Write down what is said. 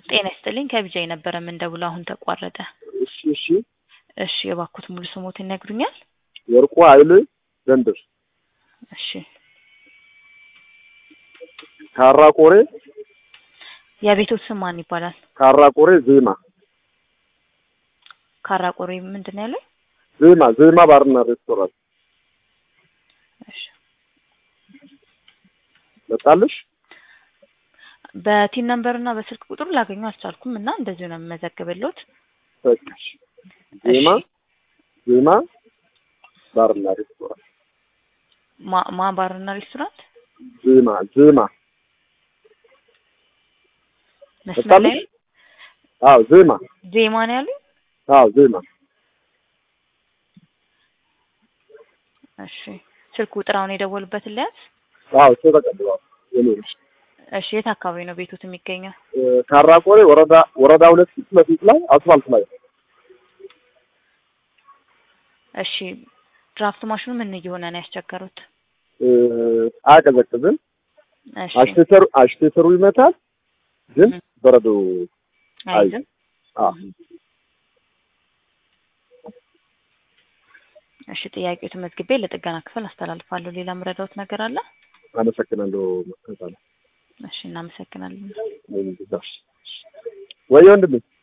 ጤና ይስጥልኝ ከቢጃይ ነበረ የምንደውለው አሁን ተቋረጠ። እሺ እሺ እሺ የባኩት ሙሉ ስሞት ይነግሩኛል? ወርቁ ኃይል ዘንድር እሺ ካራ ቆሬ የቤቶት ስም ማን ይባላል? ካራ ቆሬ ዜማ ካራቆሬ ምንድን ነው ያለው? ዜማ ዜማ ባርና ሬስቶራንት እሺ መጣልሽ በቲን ነምበር እና በስልክ ቁጥሩ ላገኙ አልቻልኩም እና እንደዚሁ ነው የምመዘግብሎት። በቃሽ ዜማ ዜማ ባርና ሬስቶራንት ማ ማ ባርና ሬስቶራንት ዜማ ዜማ መስመር ላይ መጣልሽ አዎ ዜማ ዜማ ነው ያሉኝ። አዎ ዜማ እሺ ስልክ ቁጥር አሁን የደወሉበትን ለያዝ። አዎ እሱ ተቀብሏል የኔ ነው እሺ የት አካባቢ ነው ቤቶት የሚገኘው? ካራ ቆሬ ወረዳ ወረዳ ሁለት ፊት ለፊት ላይ አስፋልት ላይ እሺ ድራፍት ማሽኑ ምን እየሆነ ነው ያስቸገሩት? እ፣ አያቀዘቅዝም እሺ አሽቴተሩ አሽቴተሩ ይመታል ግን እ። በረዶ አይዝም። አዎ እሺ ጥያቄው ተመዝግቤ ለጥገና ክፍል አስተላልፋለሁ። ሌላ ምረዳውት ነገር አለ? አመሰግናለሁ መከታለ እሺ እናመሰግናለን። ወይ ወንድሜ